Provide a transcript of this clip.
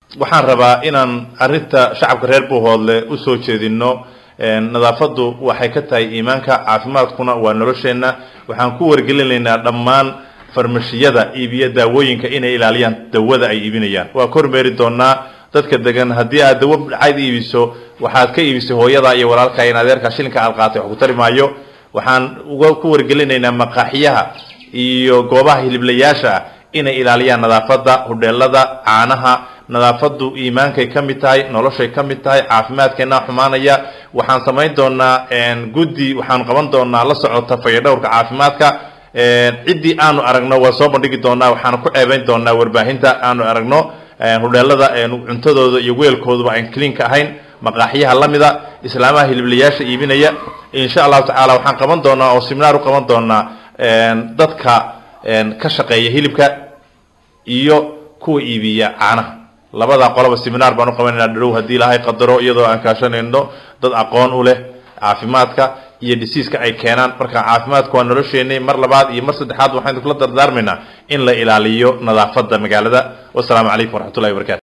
waxaan rabaa inaan arrinta shacabka reer buuhoodle usoo jeedino nadaafaddu waxay ka tahay iimaanka caafimaadkuna waa nolosheenna waxaan ku wargelinaynaa dhammaan farmashiyada iibiya daawooyinka inay ilaaliyaan dawada ay iibinayaan waa kormeeri doonaa dadka degan haddii aad dawo dhacayd iibiso waxaad ka iibisay hooyada iyo walaalka in adeerka shilinka aad qaatay wax ku tari maayo waxaan uga ku wargelinaynaa maqaaxiyaha iyo goobaha hiliblayaasha ah inay ilaaliyaan nadaafadda hudheelada caanaha nadaafaddu iimaankay ka mid tahay noloshay ka mid tahay caafimaadkeena xumaanaya waxaan samayn doonaa guddi waxaan qaban doonaa la socota fayadhowrka caafimaadka ciddii aanu aragno waa soo bandhigi doonaa waxaana ku ceebayn doonaa warbaahinta aanu aragno hudheelada cuntadooda iyo weelkooduba aan cleanka ahayn maqaaxiyaha lamida islaamaha hiliblayaasha iibinaya insha allahu tacaala waxaan qaban doonaa oo seminaar u qaban doonaa dadka ka shaqeeya hilibka iyo kuwa iibiya caanaha labadaa qoloba seminaar baan u qabanayna dharow haddii ilaahay qadaro iyadoo aan kaashanayno dad aqoon u leh caafimaadka iyo dhisiiska ay keenaan marka caafimaadku waa nolosheenay mar labaad iyo mar saddexaad waxaan kula dardaarmaynaa in la ilaaliyo nadaafadda magaalada wasalaamu calaykum waraxmatullahi wabarakatu